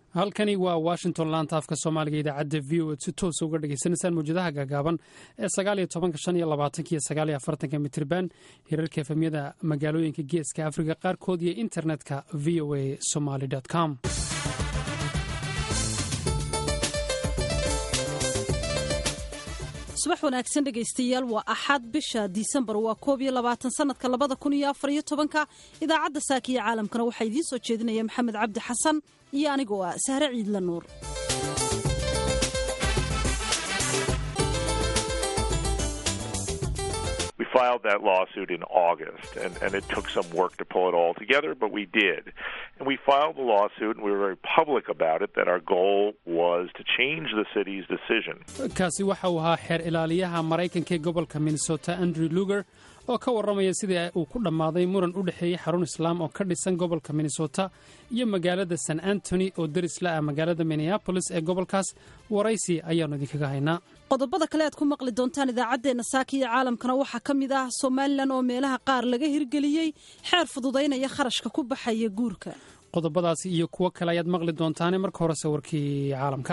halkani waa washington laanta afka soomaaliga idaacadda v o ed si toosa uga dhagaysanaysaan mawjadaha gaagaaban ee sagaaliyo tobanka shan iyo labaatanka iyo sagaaliyo afartanka mitriban hirarka efemyada magaalooyinka geeska afrika qaarkood iyo internetka v o a somaly com subax wanaagsan dhegaystayaal waa axad bisha disembar waa koob iyo labaatan sanadka labada kun iyo afar iyo tobanka idaacadda saakiya caalamkana waxaa idiin soo jeedinaya maxamed cabdi xasan iyo anigoo ah sahre ciidla nuur We filed that lawsuit in August, and, and it took some work to pull it all together, but we did. And we filed the lawsuit, and we were very public about it, that our goal was to change the city's decision. kaasi waxa uu ahaa xeer ilaaliyaha maraykanka ee gobolka minnesota andrew luger oo ka warramaya sidii uu ku dhammaaday muran u dhexeeyey xarun islaam oo ka dhisan gobolka minnesota iyo magaalada san antony oo derisla ah magaalada minneabolis ee gobolkaas waraysi ayaannu idinkaga haynaa qodobada kale aad ku maqli doontaan idaacaddeenna saaka iyo caalamkana waxaa ka mid ah somalilan oo meelaha qaar laga hirgeliyey xeer fududaynaya kharashka ku baxaya guurka qodobadaasi iyo kuwo kale ayaad maqli doontaane marka horese warkii caalamka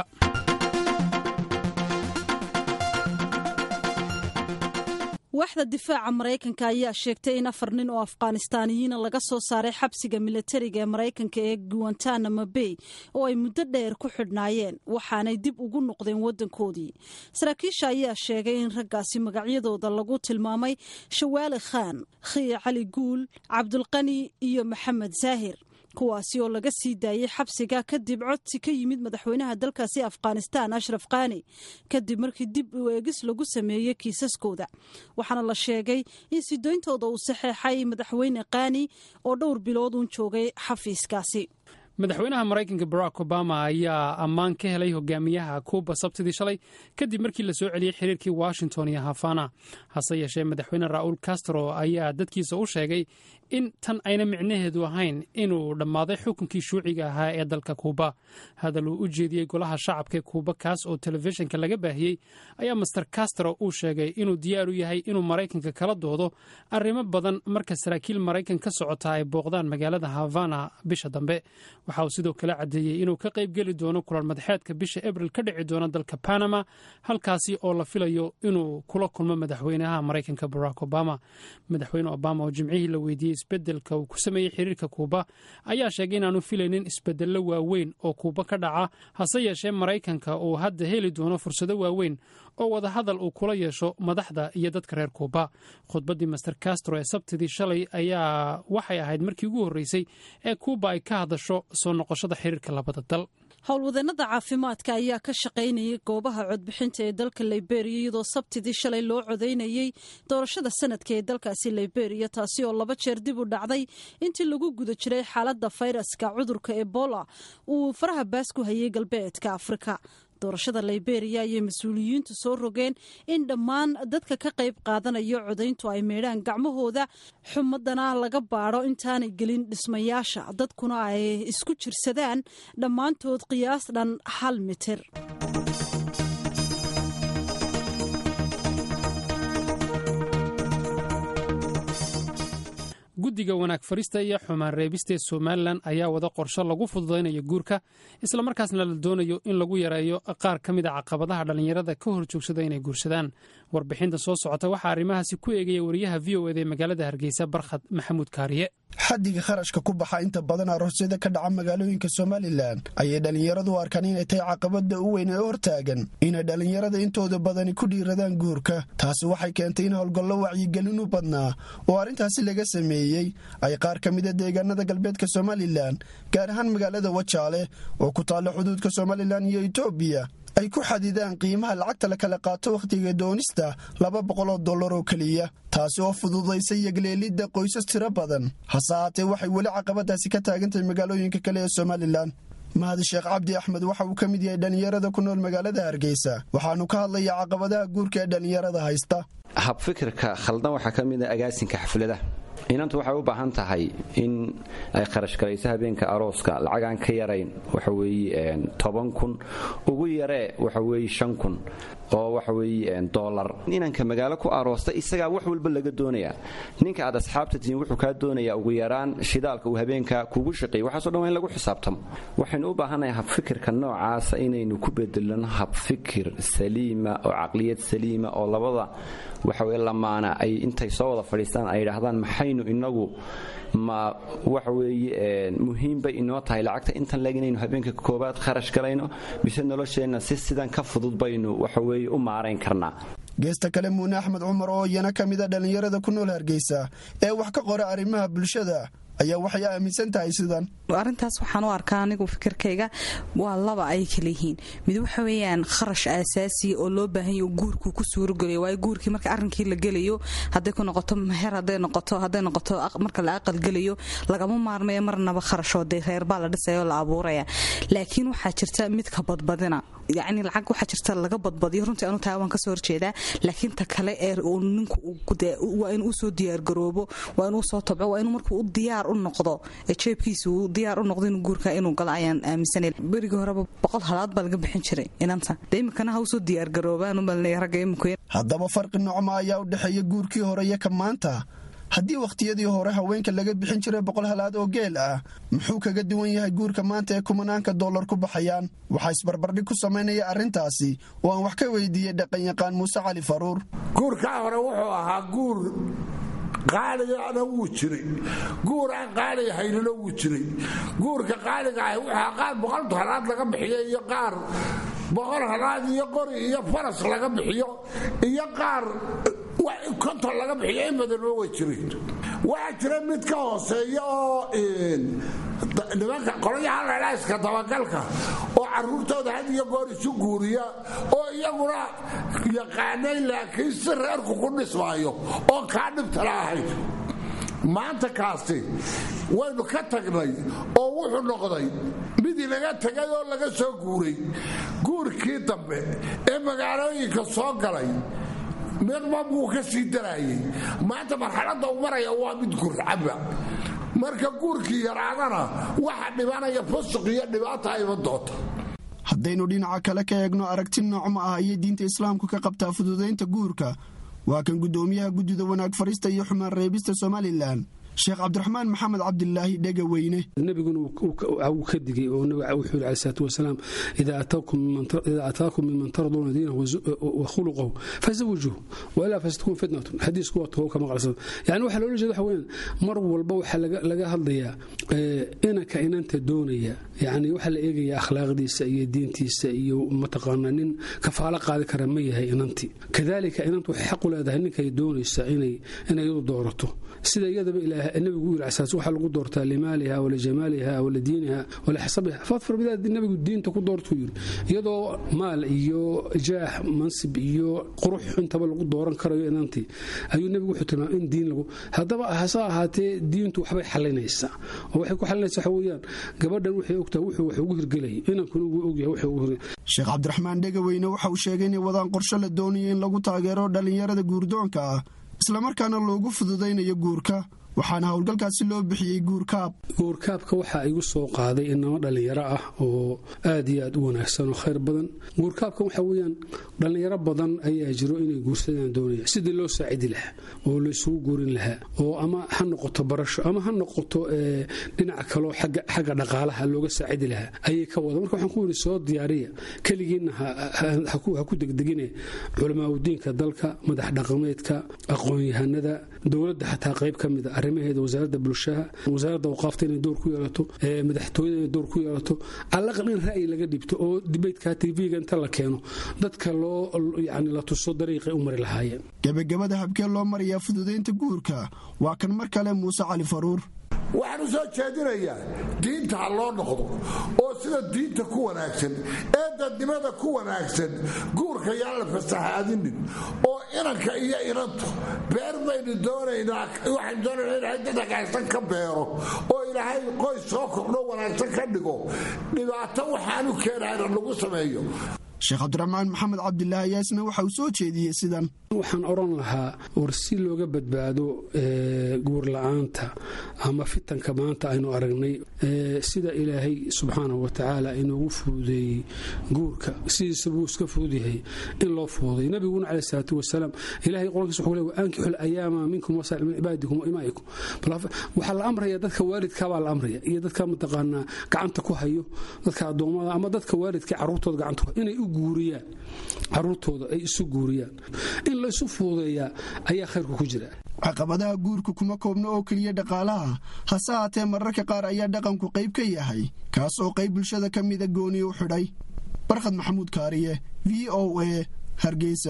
waaxda difaaca maraykanka ayaa sheegtay in afar nin oo afghanistaaniyiina laga soo saaray xabsiga milatariga ee maraykanka ee guantanamo bay oo ay muddo dheer ku xidhnaayeen waxaanay dib ugu noqdeen waddankoodii saraakiisha ayaa sheegay in raggaasi magacyadooda lagu tilmaamay shawaali khaan khiya cali guul cabdulqani iyo maxamed saahir kuwaasi oo laga sii daayey xabsiga kadib codsi ka yimid madaxweynaha dalkaasi afghanistan ashraf khani kadib markii dib u eegis lagu sameeyey kiisaskooda waxaana la sheegay in sidooyntooda uu saxeexay madaxweyne khani oo dhowr bilood uun joogay xafiiskaasi madaxweynaha maraykanka barack obama ayaa ammaan ka helay hogaamiyaha kuuba sabtidii shalay kadib markii la soo celiyey xiriirkii washington iyo hafana hase yeeshee madaxweyne raul castro ayaa dadkiisa u sheegay in tan ayna micnaheedu ahayn inuu dhammaaday xukunkii shuuciga ahaa ee dalka kuuba hadal uu u jeediyey golaha shacabka ee kuuba kaas oo telefishinka laga baahiyey ayaa master castro uu sheegay inuu diyaar u yahay inuu maraykanka kala doodo arrimo badan marka saraakiil maraykan ka socota ay booqdaan magaalada havana bisha dambe waxa uu sidoo kale caddeeyey inuu ka qayb geli doono kulan madaxeedka bisha abril ka dhici doona dalka panama halkaasi oo la filayo inuu kula kulmo madaxweynaha maraykanka barack obama madaxweyne obama oo jimcihii la weydiiyey isbedelka uu ku sameeyey xiriirka kuuba ayaa sheegay inaanu filaynin isbedello waaweyn oo kuuba ka dhaca hase yeeshee maraykanka uu hadda heli doono fursado waaweyn oo wadahadal uu kula yeesho madaxda iyo dadka reer kuuba khudbaddii master castro ee sabtidii shalay ayaa waxay ahayd markii ugu horreysay ee kuuba ay ka hadasho soo noqoshada xiriirka labada dal howlwadeenada caafimaadka ayaa ka shaqaynayay goobaha codbixinta ee dalka liberiya iyadoo sabtidii shalay loo codaynayey doorashada sanadka ee dalkaasi liberiya taasi oo laba jeer dib u dhacday intii lagu guda jiray xaaladda fayraska cudurka ebola uu faraha baas ku hayay galbeedka afrika doorashada liberiya ayay mas-uuliyiintu soo rogeen in dhammaan dadka ka qayb qaadanayo codayntu ay meedhaan gacmahooda xumadana laga baadho intaanay gelin dhismayaasha dadkuna ay isku jirsadaan dhammaantood qiyaas dhan hal mitir guddiga wanaag farista iyo xumaan reebista ee somalilan ayaa wada qorsho lagu fududaynayo guurka islamarkaasna la doonayo in lagu yareeyo qaar ka mid a caqabadaha dhallinyarada ka hor joogsada inay guursadaan warbixinta soo socota waxaa arrimahaasi ku eegaya wariyaha v o ed ee magaalada hargeysa barkhad maxamuud kaariye xaddiga kharashka ku baxa inta badan aroosyada ka dhaca magaalooyinka somalilan ayay dhallinyaradu u arkaan inay tahay caqabada u weyn ee hortaagan inay dhallinyarada intooda badani ku dhiiradaan guurka taasi waxay keentay in howlgallo wacyigelin u badnaa oo arrintaasi laga sameeyey ay qaar ka mida deegaanada galbeedka somalilan gaar ahaan magaalada wajaale oo ku taalla xuduudka somalilan iyo etoobiya ay ku xadidaan qiimaha lacagta la kala qaato wakhtiga doonista laba boqoloo dollar oo keliya taasi oo fududaysay yagleelidda qoysas tiro badan hase haatee waxay weli caqabadaasi ka taagantahay magaalooyinka kale ee somalilan mahadi sheekh cabdi axmed waxa uu ka mid yahay dhallinyarada ku nool magaalada hargeysa waxaanu ka hadlayaa caqabadaha guurka ee dhallinyarada haysta habfikirka khaldan waxaa ka mid a agaasinka xafladaha inantu waxay u baahan tahay in ay kharashgarayso habeenka arooska lacagaan ka yarayn waxaweeye toban kun ugu yaree waxaweeye shan kun oo waxaweeye dolar inanka magaalo ku aroosta isagaa wax walba laga doonayaa ninka aad asxaabta tihiin wuxuu kaa doonayaa ugu yaraan shidaalka uu habeenka kugu shaqeeyey waxaaso dhan waa in lagu xisaabtamo waxaynu u baahannahay habfikirka noocaasa inaynu ku bedelano habfikir saliima oo caqliyad saliima oo labada waxaweye lamaana ay intay soo wada fadhiistaan ay idhaahdaan maxaynu inagu ma waxa weeye muhiim bay inoo tahay lacagta intan leeg inaynu habeenka koobaad kharash galayno mise nolosheenna si sidan ka fudud baynu waxaweye u maarayn karnaa geesta kale muune axmed cumar oo iyana ka mida dhallinyarada ku nool hargeysa ee wax ka qora arrimaha bulshada ayaa waxay aaminsan tahay sidan arrintaas waxaan u arkaa anigu fikirkayga waa laba ay kala yihiin mid waxa weeyaan kharash aasaasiya oo loo baahanyo guurkuu ku suurogelayo waayo guurkii marka arrinkii la gelayo hadday ku noqoto meher hadday noqoto hadday noqoto marka la aqal gelayo lagama maarmayo marnaba kharashoo dee reerbaa la dhisaya oo la abuuraya laakiin waxaa jirta mid ka badbadina yacni lacag waxaa jirta laga badbadiyo runtii anu taa waan kasoo horjeedaa laakiin ta kale ee uu ninku waa inuu usoo diyaargaroobo waa inuu soo tabco waa inuu markuu u diyaar u noqdo ee jeebkiisa uu diyaar u noqdo inuu guurka inuu galo ayaan aaminsanay berigii horeba boqol halaad baa laga bixin jiray inanta dee iminkana ha usoo diyaargaroobaan umalnaya ragga iminku haddaba farqi nocma ayaa u dhexeeya guurkii hore iyo ka maanta haddii wakhtiyadii hore haweenka laga bixin jiray boqol halaad oo geel ah muxuu kaga duwan yahay guurka maanta ee kumanaanka dollar ku baxayaan waxaa isbarbardhig ku samaynaya arrintaasi oo aan wax ka weydiiyey dhaqanyaqaan muuse cali faruur guurkaa hore wuxuu ahaa guur qaaligana wuu jiray guur aan qaaliga haynina wuu jiray guurka qaaliga ahi wuxua qaar boqol halaad laga bixiyo iyo qaar boqol halaad iyo qori iyo faras laga bixiyo iyo qaar konton laga bixiyo in badanba way jireen waxaa jira mid ka hooseeya oo nimanka qolyaha ladhaiska dabagalka oo caruurtooda had iyo goor isu guuriya oo iyaguna yaqaanay laakiin si reerku ku dhismaayo oo kaa dhibtala ahayd maanta kaasi waynu ka tagnay oo wuxuu noqday mid inaga tegay oo laga soo guuray guurkii dambe ee magaalooyinka soo galay midma buu ka sii daraayay maanta marxaladda u maraya waa mid gurcaba marka guurkii yaraadana waxa dhibanaya fusuq iyo dhibaata iman doonta haddaynu dhinaca kale ka eegno aragti noocma ah ayay diinta islaamku ka qabtaa fududaynta guurka waa kan guddoomiyaha guddida wanaag farista iyo xumaan reebista somalilan sheekh cabdiraxmaan maxamed cabdilaahi dhega weyne nebiguna wuu ka digay oo nabiga wuxuu yidhi alai salaatu wasalaam idaa ataakum minman tarduuna diinahu wa khuluqahu fazawijuuhu wailaa fasatkun fitnatun xadiisku waa togo ka maqalsan yani waxaa loola jeeda waxa weeyaan mar walba waxaa laga hadlayaa inanka inanta doonaya yani waxaa la eegaya akhlaaqdiisa iyo diintiisa iyo mataqaanaa nin kafaalo qaadi kara ma yahay inantii kadalika inantu waxay xaq u leedahay ninkay doonaysa inay iyadu doorato sida iyadaba nabigu yiri asaas waxaa lagu doortaa limaaliha walijamaaliha waladiiniha walixsabiha fadfar bidaad nabigu diinta ku doortuu yiri iyadoo maal iyo jaax mansib iyo qurux intaba lagu dooran karayo inantii ayuu nebigu wuxuu tilmaamay in diin lagu haddaba hase ahaatee diintu waxbay xalinaysaa oo waxay ku xalinaysaa waxa weeyaan gabadhan waxay ogtahay wuxuu wax ugu hirgelayay inankuna wuu ogyahay wuxuu ugu hirgelay sheekh cabdiraxmaan dhegaweyne waxa uu sheegay inay wadaan qorshe la doonayo in lagu taageero dhallinyarada guurdoonka ah islamarkaana loogu fududaynayo guurka waxaana howlgalkaasi loo bixiyey guurkaab guurkaabka waxaa igu soo qaaday inamo dhallinyaro ah oo aad iyo aad u wanaagsan oo khayr badan guurkaabkan waxaa weyaan dhallinyaro badan ayaa jiro inay guursadaan doonaya sidii loo saacidi lahaa oo laysugu guurin lahaa oo ama ha noqoto barasho ama ha noqoto dhinaca kaloo xagga dhaqaalaha looga saacidi lahaa ayay ka wada marka waxaan ku yidhi soo diyaariya keligiinna ha ku degdegine culamaauddiinka dalka madax dhaqameedka aqoon-yahanada dowladda xataa qayb ka mida arrimaheeda wasaaradda bulshaha wasaaradda awqaafta inay door ku yeelato madaxtooyada inay door ku yeelato allaqal in ra'yi laga dhibto oo dibeydka tv-ga inta la keeno dadka loo yani la tuso dariiqay u mari lahaayeen gebagabada habkee loo marayaa fududaynta guurka waa kan mar kale muuse cali faruur waxaan u soo jeedinayaa diinta ha loo noqdo oo sida diinta ku wanaagsan ee dadnimada ku wanaagsan guurka yaan la fasahaadinin oo inanka iyo inantu beer baynu doonaynaa waxaynu doonaynaa ilaahay dad hagaagsan ka beero oo ilaahay qoys soo kordho wanaagsan ka dhigo dhibaato waxaanu keenayna lagu sameeyo sheekh cabdiraxmaan maxamed cabdilaahi yaasna waxa uu soo jeediyey sidan waxaan odhan lahaa war si looga badbaado guur la-aanta ama fitanka maanta aynu aragnay sida ilaahay subxaanahu watacaala inoogu fududeeyey guurka sidiisa buu iska fudud yahay in loo fududay nabiguna caleh salaatu wasalaam ilahay qolkiisa wuxuu leey waankixu ayaama minkum wasaal min cibaadikum wa imaa'ikum waxaa la amraya dadka waalidkaabaa la amraya iyo dadka mataqaanaa gacanta ku hayo dadka addoommada ama dadka waalidka carruurtooda gacanta ku inay u guuriyaan caruurtooda ay isu guuriyaan in la isu fuudeeyaa ayaa khayrku ku jira caqabadaha guurka kuma koobno oo keliya dhaqaalaha hase haatee mararka qaar ayaa dhaqanku qayb ka yahay kaas oo qayb bulshada ka mida gooni u xidhay barkhad maxamuud kaariye v o a hargeysa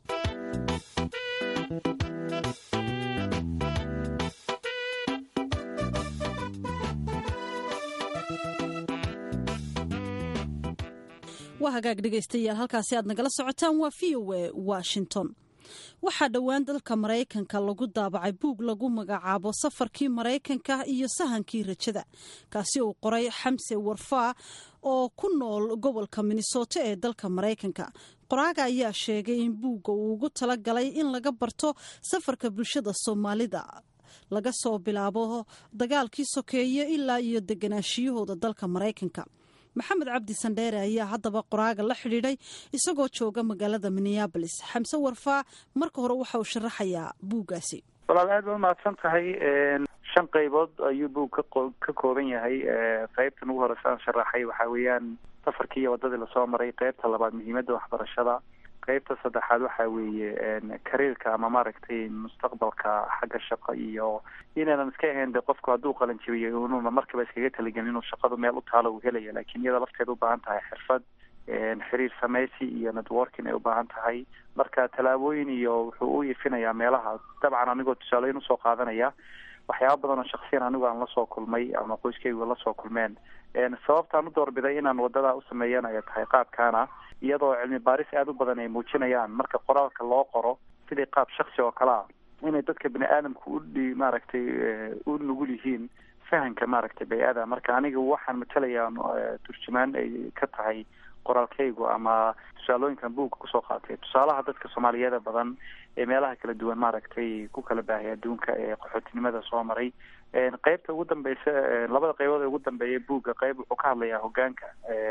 waa hagaag dhegaystayaal halkaasi aad nagala socotaan waa v o a washington waxaa dhowaan dalka maraykanka lagu daabacay buug lagu magacaabo safarkii maraykanka iyo sahankii rajada kaasi uu qoray xamse warfaa oo ku nool gobolka minnesota ee dalka maraykanka qoraaga ayaa sheegay in buugga uu ugu tala galay in laga barto safarka bulshada soomaalida laga soo bilaabo dagaalkii sokeeye ilaa iyo deganaashiyahooda dalka maraykanka maxamed cabdi sandheere ayaa haddaba qoraaga la xidhiidhay isagoo jooga magaalada minneabolis xamse warfaa marka hore waxa uu sharaxayaa buuggaasi walaal aad ba umahadsan tahay shan qaybood ayuu buug ka kooban yahay qaybtan ugu horeysa aan sharaxay waxaa weeyaan safarkii iyo waddadii lasoo maray qaybta labaad muhiimadda waxbarashada qaybta saddexaad waxaa weeye kariirka ama maaragtay mustaqbalka xagga shaqo iyo inaanan iska ahayn de qofku hadduu qalin jabiyo inuuna markaba iskaga talagelin inuu shaqadu meel u taalo uu helaya laakiin iyada lafteeda ubaahan tahay xirfad xiriir samaysi iyo networking ay ubaahan tahay marka tallaabooyin iyo wuxuu u ifinayaa meelaha dabcan anigoo tusaaleyn usoo qaadanaya waxyaaba badan oo shaksiyan anigu aan lasoo kulmay ama qoyskaygu lasoo kulmeen sababtaan u doorbiday inaan wadada u sameeyan ay tahay qaabkaana iyadoo cilmi baaris aada u badan ay muujinayaan marka qoraalka loo qoro sidii qaab shaksi oo kale ah inay dadka bini aadamku udhi maaragtay u nugul yihiin fahamka maaragtay bay-ada marka aniga waxaan matalayaa turjumaan ay ka tahay qoraalkaygu ama tusaalooyinkan buugga kusoo qaatay tusaalaha dadka soomaaliyeeda badan ee meelaha kala duwan maaragtay ku kala baahay adduunka ee qaxootinimada soo maray qeybta ugu dambeysa labada qaybood ee ugu dambeeya buugga qeyb wuxuu ka hadlayaa hogaanka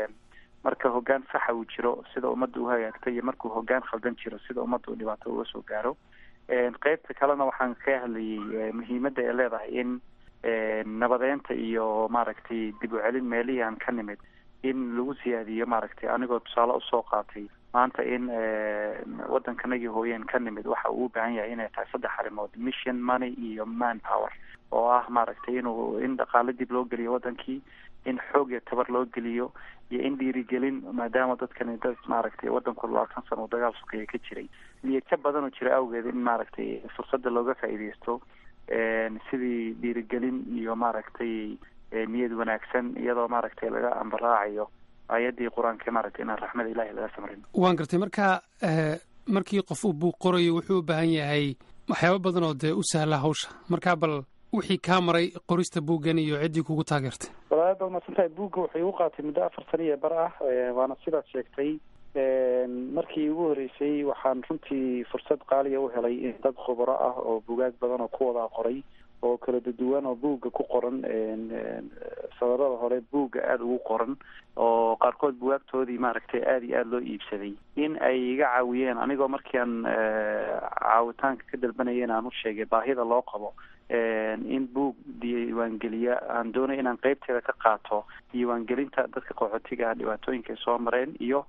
marka hogaan saxa uu jiro sida ummadda u hagaagta iyo markuu hogaan khaldan jiro sida ummadda uu dhibaato uga soo gaaro qeybta kalena waxaan ka hadlayay muhiimadda ay leedahay in nabadeynta iyo maaragtay dib u celin meelihii aan ka nimid in lagu siyaadiyo maaragtay anigoo tusaale usoo qaatay maanta in waddankanagii hooyeen ka nimid waxa uu u baahan yahay inay tahay saddex arrimood mission money iyo man power oo ah maaragtay inuu in dhaqaale dib loo geliyo waddankii in xoog iyo tabar loo geliyo iyo in dhiirigelin maadaama dadkani dad maaragtay waddanku labaatan sano uu dagaal sokeeye ka jiray liyaja badan oo jira awgeed in maaragtay fursadda looga faa'iideysto sidii dhiirigelin iyo maaragtay niyad wanaagsan iyadoo maaragtay laga ambaraacayo aayaddii qur-aanka maaragtay inaan raxmada ilahi laga samrin waan gartay marka markii qof uu buuq qorayo wuxuu u baahan yahay waxyaaba badan oo dee u sahla hawsha marka bal wixii kaa maray qorista buuggan iyo ciddii kugu taageertay walaalaad baad mahadsantahay buugga wuxuu igu qaatay muddo afar sana iyo bar ah waana sidaad sheegtay markii ugu horeysay waxaan runtii fursad qaaliya u helay in dad khubaro ah oo bugaag badan oo ku wadaa qoray oo kala duduwan oo buugga ku qoran sadarada hore buugga aada ugu qoran oo qaarkood bugaagtoodii maaragtay aada iyo aada loo iibsaday in ay iga caawiyeen anigoo markii aan caawitaanka ka dalbanayeen aan u sheegay baahida loo qabo in buug diiwaangeliya aan doonay inaan qeybteeda ka qaato diiwaangelinta dadka qaxootiga ah dhibaatooyinka ay soo mareen iyo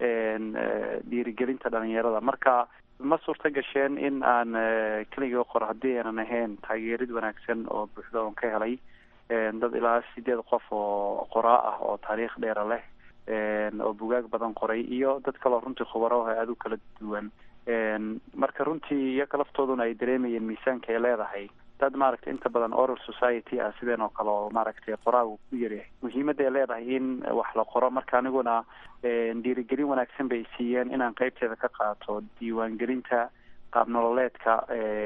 dhiirigelinta dhalinyarada marka ma suurta gasheen in aan keliga qoro haddii aanan ahayn taageerid wanaagsan oo buuxda oon ka helay dad ilaa sideed qof oo qoraa ah oo taariikh dheera leh oo bugaag badan qoray iyo dad kaleo runtii khubaro ah aada u kala duwan marka runtii iyaga laftooduna ay dareemayeen miisaanka ay leedahay dad maaragtay inta badan oral society ah sideen oo kale oo maaragtay qoraagu ku yaryahay muhiimadda ay leedahay in wax la qoro marka aniguna dhiirigelin wanaagsan bay siiyeen inaan qeybteeda ka qaato diiwaangelinta qaab nololeedka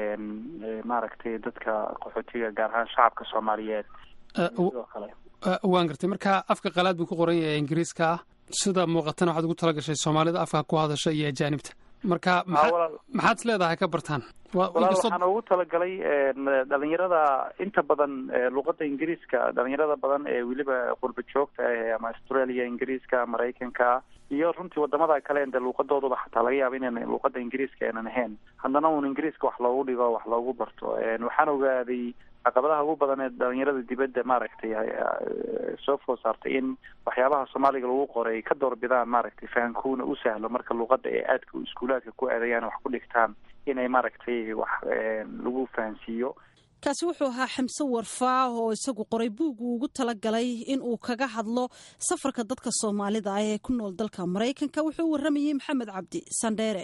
maaragtay dadka qaxootiga gaar ahaan shacabka soomaaliyeed sidoo kale waan gartay marka afka qalaad buu ku qoran yahay ingiriiska ah sida muuqatana waxaad ugu tala gashay soomaalida afka ku hadasha iyo ajaanibta marka maxaad is leedahay ka bartaan walaal waxaan ugu talagalay dhalinyarada inta badan luqada ingiriiska dhalinyarada badan ee weliba qurba joogta ah ama australia ingiriiska maraykanka iyo runtii wadamada kale de luuqadooduba xataa laga yaaba inan luuqada ingiriiska aynan ahayn haddana un ingiriiska wax loogu dhigo wax loogu barto waxaan ogaaday caqabadaha ugu badan ee dhalinyarada dibadda maaragtay soo food saartay in waxyaabaha soomaaliga lagu qoray ay ka doorbidaan maaragtay fahankuuna u sahlo marka luuqada ee aadka iskuulaadka ku aadayaan wax ku dhigtaan inay maaragtay wax lagu fahansiiyo kaasi wuxuu ahaa xamse warfaa oo isagu qoray buug uu ugu talagalay in uu kaga hadlo safarka dadka soomaalida ah ee ku nool dalka maraykanka wuxuu u warramayey maxamed cabdi sandheere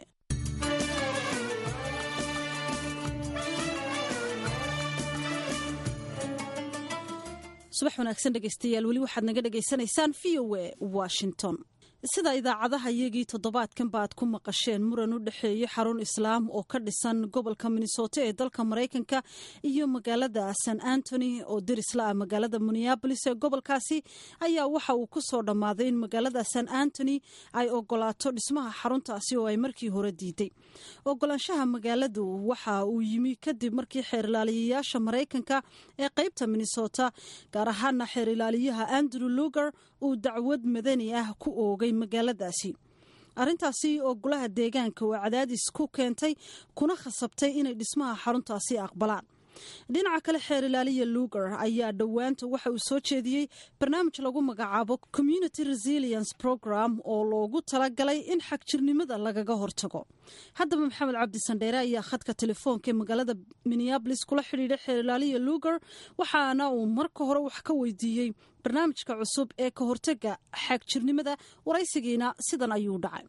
subax wanaagsan dhegeystayaal weli waxaad naga dhegaysanaysaan v o a washington sida idaacadaha iyagii toddobaadkan ba aad ku maqasheen muran u dhexeeyey xarun islaam oo ka dhisan gobolka minnesota ee dalka maraykanka iyo magaalada san antony oo derisla ah magaalada minneabolis ee gobolkaasi ayaa waxa uu ku soo dhammaaday in magaalada san antony ay ogolaato dhismaha xaruntaasi oo ay markii hore diiday ogolaanshaha magaaladu waxa uu yimi kadib markii xeerilaaliyayaasha maraykanka ee qeybta minnesota gaar ahaana xeerilaaliyaha andrew luger uu dacwad madani ah ku oogay magaaladaasi arrintaasi oo golaha deegaanka oo cadaadis ku keentay kuna khasabtay inay dhismaha xaruntaasi aqbalaan dhinaca kale xeer ilaaliya luger ayaa dhowaanta waxa uu soo jeediyey barnaamij lagu magacaabo community resilience program oo loogu talagalay in xagjirnimada lagaga hortago haddaba maxamed cabdi sandheere ayaa khadka telefoonka ee magaalada minneabolis kula xidhiidhay xeer ilaaliya luger waxaana uu marka hore wax ka weydiiyey barnaamijka cusub ee ka hortaga xagjirnimada waraysigiina sidan ayuu dhacay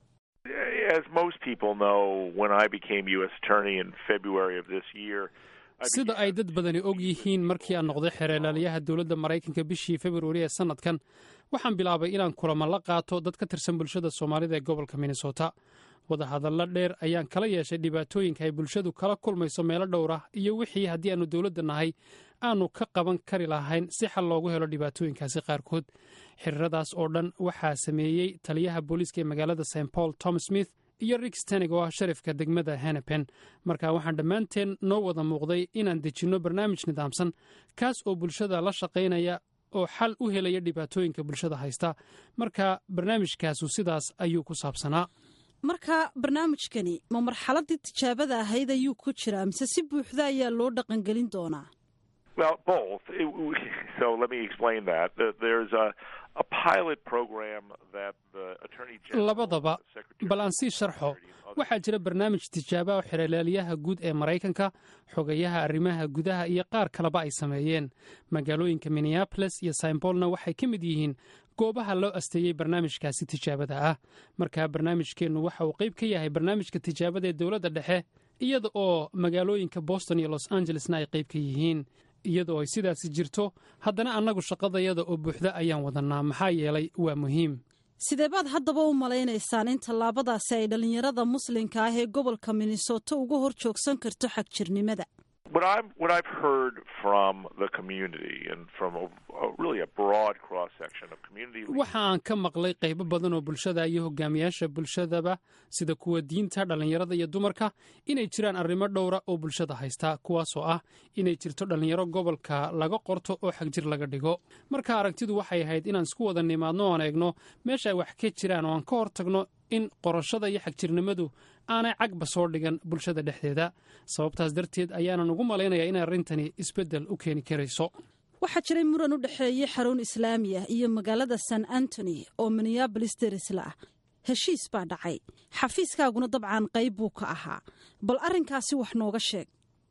As most people know, when I became U.S. Attorney in February of this year, sida ay dad badani og yihiin markii aan noqday xereelaaliyaha dowladda maraykanka bishii februari ee sannadkan waxaan bilaabay inaan kulamo la qaato dad ka tirsan bulshada soomaalida ee gobolka minnesota wadahadallo dheer ayaan kala yeeshay dhibaatooyinka ay bulshadu kala kulmayso meelo dhowr ah iyo wixii haddii aannu dowladda nahay aanu ka qaban kari lahayn si xal loogu helo dhibaatooyinkaasi qaarkood xiriiradaas oo dhan waxaa sameeyey taliyaha booliiska ee magaalada st paul tom smith iyo rik stenig oo ah sharifka degmada henepen marka waxaan dhammaanteen noo wada muuqday inaan dejinno barnaamij nidaamsan kaas oo bulshada la shaqaynaya oo xal u helaya dhibaatooyinka bulshada haysta marka barnaamijkaasu sidaas ayuu ku saabsanaa marka barnaamijkani ma marxaladii tijaabada ahayd ayuu ku jiraa mise si buuxda ayaa loo dhaqangelin doonaa Well, both. It, so let me explain that. There's a, a pilot program that the Attorney General. labadaba bal aan sii sharxo waxaa jira barnaamij tijaaba oo xereelaaliyaha guud ee maraykanka xogayaha arrimaha gudaha iyo qaar kaleba ay sameeyeen magaalooyinka minneabolis iyo saimbolna waxay ka mid yihiin goobaha loo asteeyey barnaamijkaasi tijaabada ah marka barnaamijkeennu waxa uu qayb ka yahay barnaamijka tijaabada ee dowladda dhexe iyada oo magaalooyinka boston iyo los angelesna ay qayb ka yihiin iyadoo ay sidaasi jirto haddana annagu shaqadayada oo buuxda ayaan wadannaa maxaa yeelay waa muhiim sidee baad haddaba u malaynaysaan in tallaabadaasi ay dhallinyarada muslimka ah ee gobolka minnesota uga hor joogsan karto xagjirnimada What I'm what I've heard from the community and from a, a, really a broad cross section of community waxa aan ka maqlay qaybo badan oo bulshada iyo hogaamiyaasha bulshadaba sida kuwa diinta dhallinyarada iyo dumarka inay jiraan arrimo dhowra oo bulshada haysta kuwaasoo ah inay jirto dhallinyaro gobolka laga qorto oo xagjir laga dhigo marka aragtidu waxay ahayd inaan isku wada nimaadno oan eegno meesha ay wax ka jiraan oo aan ka hor tagno in qorashada iyo xagjirnimadu aanay cagba soo dhigan bulshada dhexdeeda sababtaas darteed ayaanan ugu malaynayaa inay arrintani isbeddel u keeni karayso waxaa jiray muran u dhexeeyey xarun islaamiya iyo magaalada san antony oo minneabolis derisla ah heshiis baa dhacay xafiiskaaguna dabcan qayb buu ka ahaa bal arrinkaasi wax nooga sheeg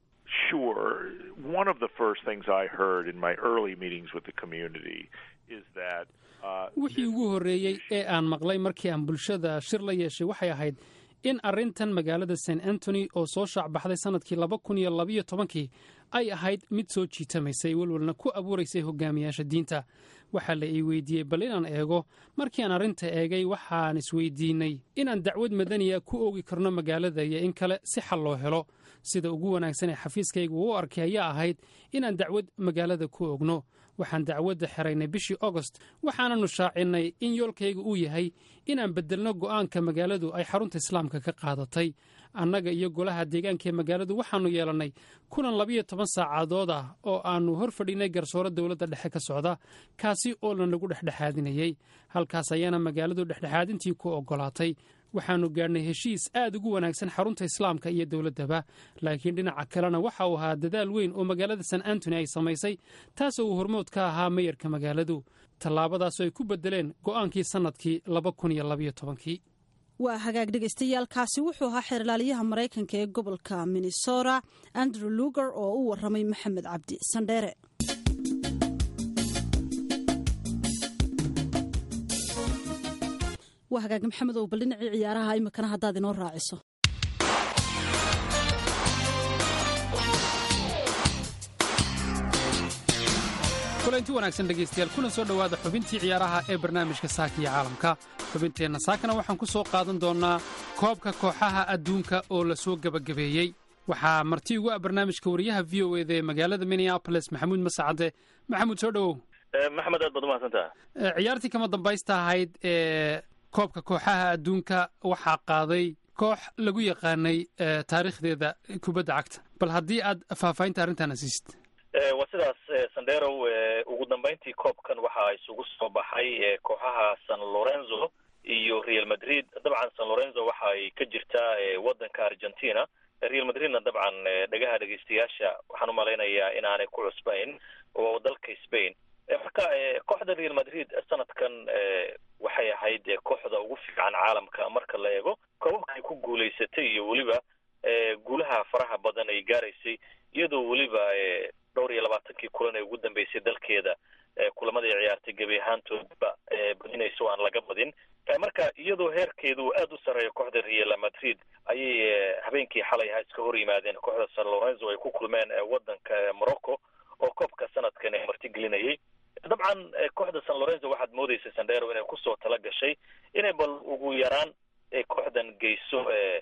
Sure. One of the first things I heard in my early meetings with the community is that wixii ugu horreeyey ee aan maqlay markii aan bulshada shir la yeeshay waxay ahayd in arrintan magaalada st antony oo soo shaacbaxday sannadkii laba kun iyo labayo tobankii ay ahayd mid soo jiitamaysay welwalna ku abuuraysay hogaamiyaasha diinta waxaa la ii weydiiyey bal inaan eego markii aan arrinta eegay waxaan isweydiinnay inaan dacwad madaniya ku oogi karno magaalada iyo in kale si xal loo helo sida ugu wanaagsan ee xafiiskaygu u arkay ayaa ahayd inaan dacwad magaalada ku ogno waxaan dacwadda xeraynay bishii ogost waxaananu shaacinnay in yoolkayga uu yahay inaan beddelno go'aanka magaaladu ay xarunta islaamka ka qaadatay annaga iyo golaha deegaanka ee magaaladu waxaannu yeelannay kulan labiyo toban saacadood ah oo aannu hor fadhinay garsooro dowladda dhexe ka socda kaasi oo lanagu dhexdhexaadinayey halkaas ayaana magaaladu dhexdhexaadintii ku oggolaatay waxaannu gaadhnay heshiis aad ugu wanaagsan xarunta islaamka iyo dowladdaba laakiin dhinaca kalena waxa uu ahaa dadaal weyn oo magaalada san antony ay samaysay taasoo uu hormood ka ahaa meyarka magaaladu tallaabadaasoo ay ku beddeleen go'aankii sannadkii laba kun iyo labayo tobankii waa hagaag dhegaystayaaalkaasi wuxuu ahaa xeerlaaliyaha maraykanka ee gobolka minnesota andrew luger oo u warramay maxamed cabdi sandheere waa hagaag maxamed ow bal dhinacii ciyaaraha imikana haddaad inoo raaciso kulanti wanaagsan dhegaystayaal kuna soo dhowaada xubintii ciyaaraha ee barnaamijka saaka iyo caalamka xubinteenna saakana waxaan ku soo qaadan doonnaa koobka kooxaha adduunka oo la soo gebagabeeyey waxaa marti ugu ah barnaamijka wariyaha v o eda ee magaalada minneaboles maxamuud masacade maxamuud soo dhowow maxamed aad baad umahadsantaha ciyaartii kama dambaysta ahayd ee koobka kooxaha adduunka waxaa qaaday koox lagu yaqaanay taariikhdeeda kubadda cagta bal haddii aad faahfaahinta arrintaana siisid waa sidaas sandherow ugu dambeyntii koobkan waxaa isugu soo baxay kooxaha san lorenzo iyo real madrid dabcan san lorenzo waxa ay ka jirtaa waddanka argentina real madridna dabcan dhagaha dhegeystayaasha waxaan umalaynayaa inaanay ku cusbayn oo dalka spain marka kooxda real madrid sanadkan waxay ahayd kooxda ugu fiican caalamka marka la eego koobabka ay ku guulaysatay iyo weliba guulaha faraha badan ay gaaraysay iyadoo weliba dhowr iyo labaatankii kulan ee ugu dambeysay dalkeeda kulamada ay ciyaartay gebi ahaantoodba badinayso aan laga badin marka iyadoo heerkeedu aada u sarreeya kooxda real madrid ayay habeenkii xalay ha iska hor yimaadeen kooxda san lorenzo ay ku kulmeen waddanka morocco oo koobka sanadkan ee martigelinayay dabcan kooxda san lorenzo waxaad moodaysa sandero inay kusoo tala gashay inay bal ugu yaraan kooxdan geyso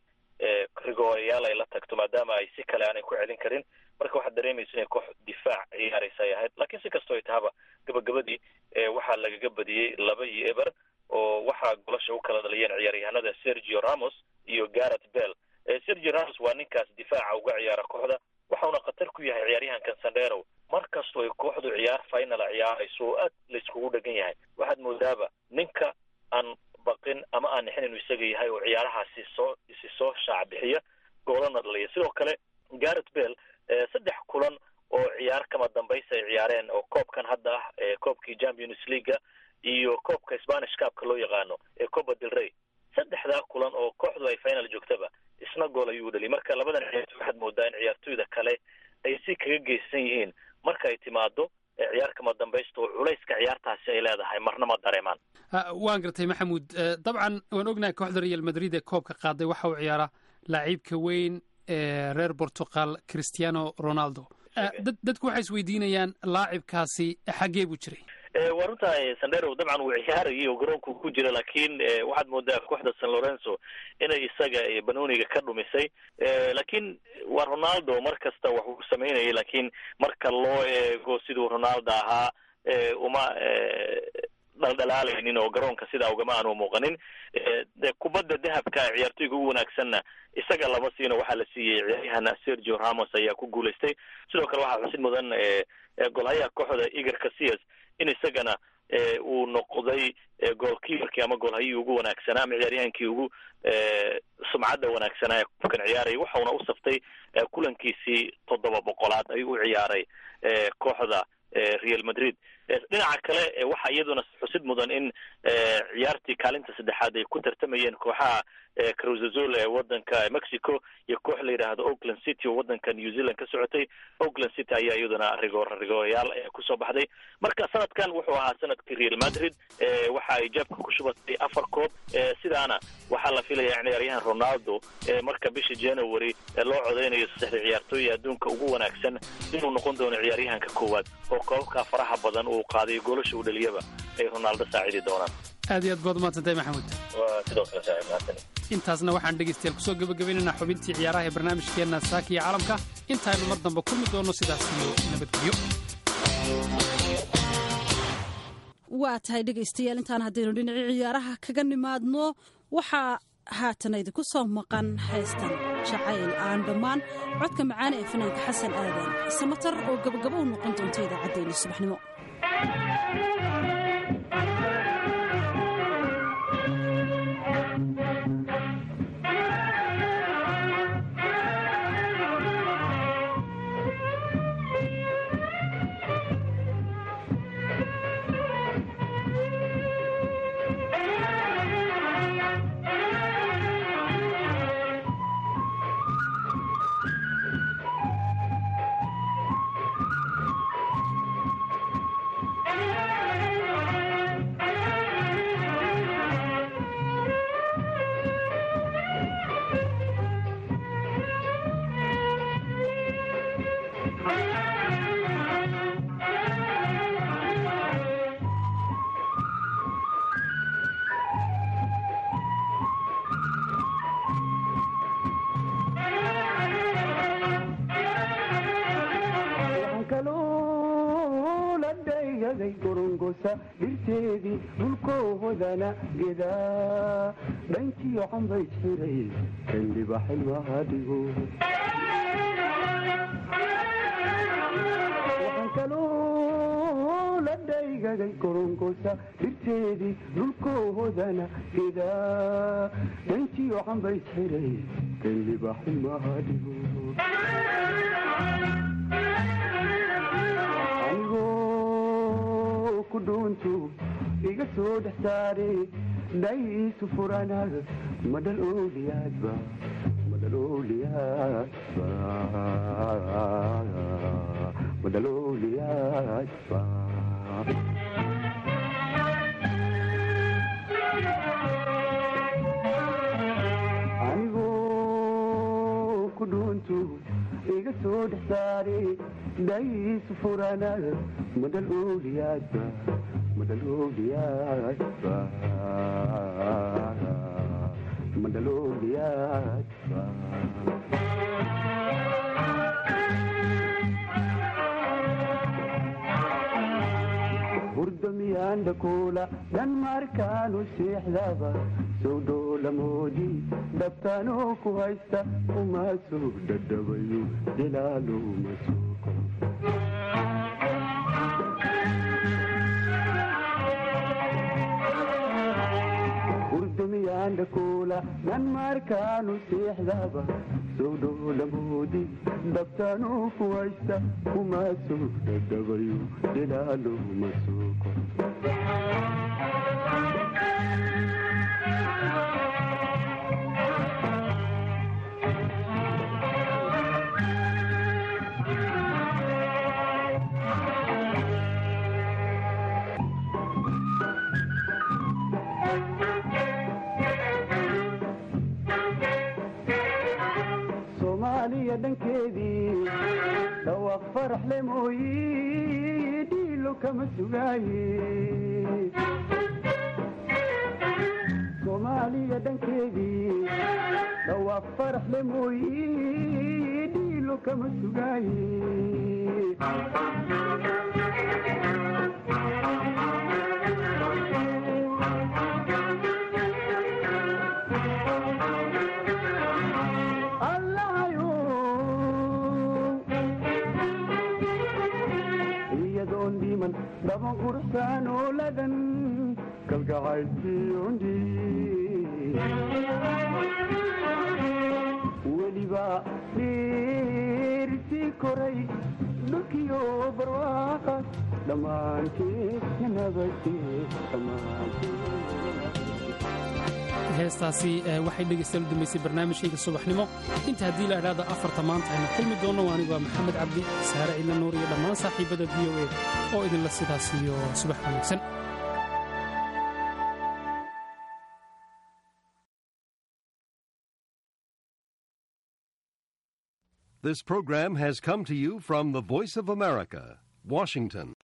rigoorayaal ay la tagto maadaama ay si kale aanay ku celin karin marka waxaad dareemaysa inay koox difaac ciyaaraysa ay ahayd laakiin si kastoo ay tahaba gabagabadii waxaa lagaga badiyey laba iyo eber oo waxaa golasha u kala dhaliyeen ciyaaryahanada sergio ramos iyo garret bell sergio ramos waa ninkaas difaaca uga ciyaara kooxda waxauna khatar ku yahay ciyaaryahankan sandero mar kastoo ay kooxdu ciyaar finala ciyaarayso oo aad layskugu dhegan yahay waxaad moodaaba ninka aan baqin ama aan nixin inuu isaga yahay oo ciyaarahaasi soo isi soo shaac bixiya goolana dhaliya sidoo kale garret bell saddex kulan oo ciyaar kama dambaysa ay ciyaareen oo koobkan hadda ah koobkii champions leaguea iyo koobka spanish cupka loo yaqaano ee copa del rey saddexdaa kulan oo kooxdu ay final joogtaba isna gool ayuu dhaliy marka labadan ciyaartoy waxaad moodaa in ciyaartoyda kale ay si kaga geysan yihiin marka ay timaado ciyaar kama dambaysta oo culayska ciyaartaasi ay leedahay marna ma dareemaan waan gartay maxamuud dabcan waan ognahay kooxda real madrid ee koobka qaaday waxa uu ciyaara laaciibka weyn ee reer portugal christiano ronaldo dadku waxay isweydiinayaan laacibkaasi xaggee buu jiray waa runtaa sandero dabcan uu ciyaarayay oo garoonku ku jira laakiin waxaad moodaa kooxda san lorenzo inay isaga banooniga ka dhumisay laakiin waa ronaldo mar kasta wax uu samaynayay laakiin marka loo eego siduu ronaldo ahaa uma dhaldhalaalaynin oo garoonka sidaa ugama aanu muuqanin de kubadda dahabka ciyaartoyga ugu wanaagsanna isaga lama siino waxaa la siiyey ciyaaryahan sergio ramos ayaa ku guulaystay sidoo kale waxaa xusid mudan golhayaha kooxda iger casillas in isagana uu noqday goolkiibarkii ama goolhayihii ugu wanaagsanaa ama ciyaaryahankii ugu sumcadda wanaagsanaa ee koobkan ciyaarayay waxauna u saftay kulankiisii toddoba boqolaad ayuu u ciyaaray kooxda real madrid dhinaca kale waxaa iyaduna xusid mudan in ciyaartii kaalinta saddexaad ay ku tartamayeen kooxaha cruzazol ee wadanka mexico iyo koox la yidhaahdo oakland city oo wadanka new zealand ka socotay oakland city ayaa iyaduna rigoor rigoorayaal kusoo baxday marka sanadkan wuxuu ahaa sanadkii real madrid waxa ay jaabka ku shubatay afar koob sidaana waxaa la filaya in ciyaaryahan ronaldo marka bisha january loo codeynayo saddexda ciyaartooy adduunka ugu wanaagsan inuu noqon doono ciyaaryahanka koowaad oo koobabka faraha badan uu qaaday goolasha uu dhaliyaba ay ronaldo saacidi doonaan aad iyo aad baad umaadsantahay maxamuud waa sidoo kale saaxiib mahadsan intaasna waxaan dhegaystayaal kusoo gebagabaynaynaa xubintii ciyaaraha ee barnaamijkeenna saaka iyo caalamka intaaynu mar dambe kulmi doonno sidaas iyo nabadgelyo waa tahay dhegaystayaal intaan haddaynu dhinacii ciyaaraha kaga nimaadno waxaa haatan idinku soo maqan haystan jacayl aan dhammaan codka macaane ee fanaanka xasan aadan samatar oo gabagabo u noqon doonta idaacaddeenna subaxnimo dhirteedii dhulkoohodana gedaa dhankiyo cambay jiray xildhiba xilwaha dhigo waxaan kaloo la dhaygaday korongosa dhirteedii dhulkoohodana gedaa dhankiyo cambay jiray xildhiba xilwaha dhigo kudhuuntu iga soo dhex saare dhaysu furanaad madhal ooliyaadba madhal ooliyaadba madhal ooliyaadba anigoo kudhuuntu iga soo dhex saare dhaysu furanaad madhal ooliyaadba madhal ooliyaadba madhal ooliyaadba hurdamiyaan dhakuula dhan markaanu seexdaba sow dhoolamooji dhabtaanoo ku haysta umaasoo dhadhabayo jalaalo masuuko hurdamiyaan dhakuula dhan markaanu seexdaba sow dhoolamooji dhabtaanoo ku haysta umaasoo dhadhabayo jalaalo masuuko soomaaliya dhankeedii dhawaaq farax le mooyi dhiilo kama sugaaye soomaaliya dhankeedii dhawaaq farax le mooyi dhiilo kama sugaaye iyadoon dhiman dhaban quruxsaan ooladan kalgacaylkiyondi weliba dhiirsii koray dhulkiyo barwaaqa dhammaanteed nabadee heestaasi waxay dhegaystayaal u dambaysay barnaamijkayga subaxnimo inta haddii la idhaahdo afarta maanta aynu kulmi doonno anigoo maxamed cabdi saare ciidla nuur iyo dhammaan saaxiibada v o a oo idinla sidaas iyo subax wanaagsan This program has come to you from the Voice of America, Washington.